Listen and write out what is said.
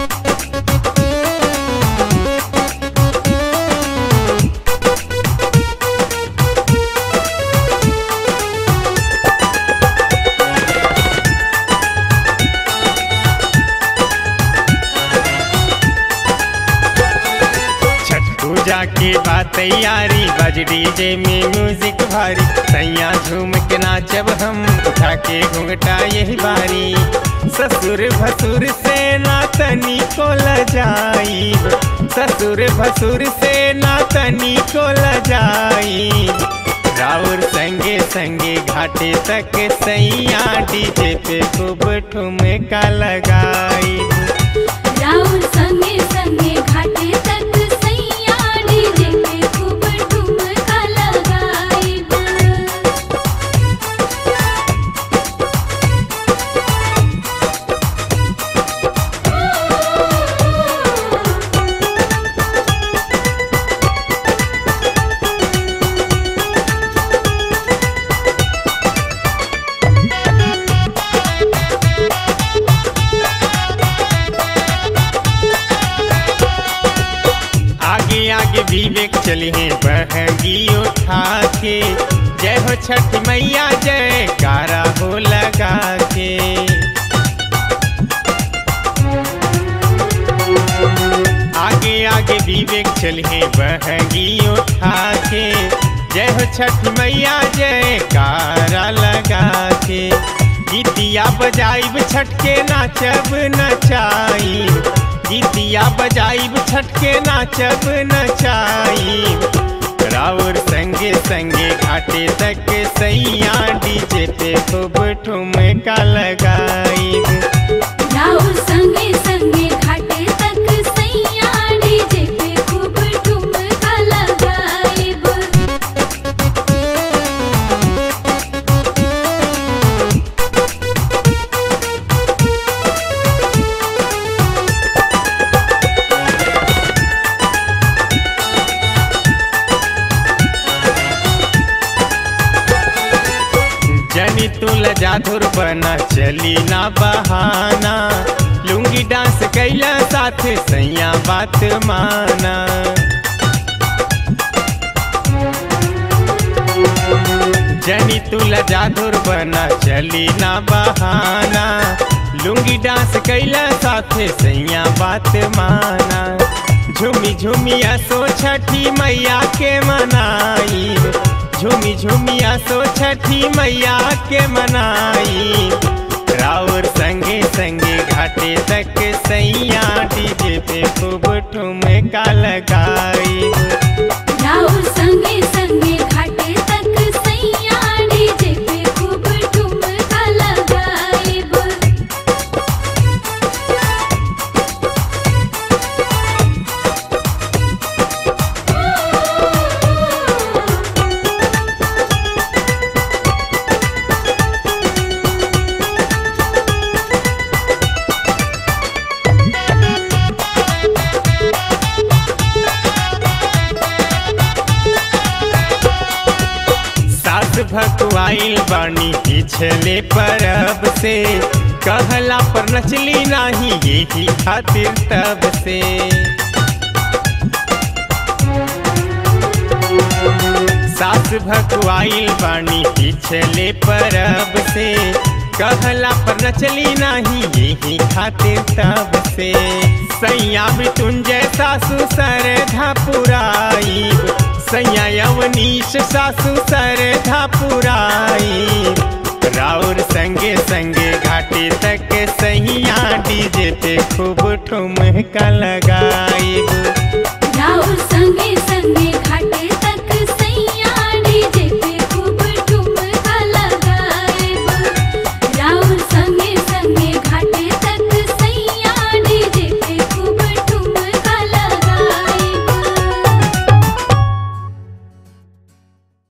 छठ पूजा के बाद तैयारी बज डीजे में म्यूजिक भारी सैया झूम के नाचब हम उठा के घूंघटा यही बारी ससुर भसुर से ना तनी को लजाई ससुर भसुर से ना तनी को लजाई राउर संगे संगे घाटे तक सैया डीजे पे खूब ठुमका लगाई राउर संगे संगे घाटे तक सैया डीजे पे खूब ठुमका लगाइब आगे आगे विवेक चली है बहगी उठा के जय हो छठ मैया जय कारा हो लगा के आगे आगे विवेक चली है बहगी उठा के जय हो छठ मैया जय कारा लगा के गीतिया बजाइब छठ के नाचब नचाई गीतिया बजाइब छठ के नाचब नचाई राउर संगे संगे घाटे तक सैया डीजे पे खूब ठुमका लगाई राउर संगे संगे घाटे तक सैया डीजे पे खूब ठुमका लगाइब जनी तुल जाधुर बना चली ना बहाना लुंगी डांस कैला साथ सैया बात माना जनी तुल जाधुर बना चली ना बहाना लुंगी डांस कैला साथ सैया बात माना झूमी झूमिया सो छठी मैया के मनाई झूमी झूमिया सो छठी मैया के मनाई राउर संगे संगे घाटे तक सैया डीजे पे खूब ठुमका लगाई राउर संगे संगे घाटे तक सैया डीजे पे खूब ठुमका लगाइब सास भकुआइल बानी पिछले परब से कहला पर नचली नाही यही खातिर तब से सास भकुआइल बानी पिछले परब से कहला पर नचली नाही यही खातिर तब से सैया मृत्युंजय सासु सरधा पुराई सैया यवनीश सासु सरधा पुराई राउर संगे संगे घाटे तक सैया डीजे पे खूब ठुमका लगा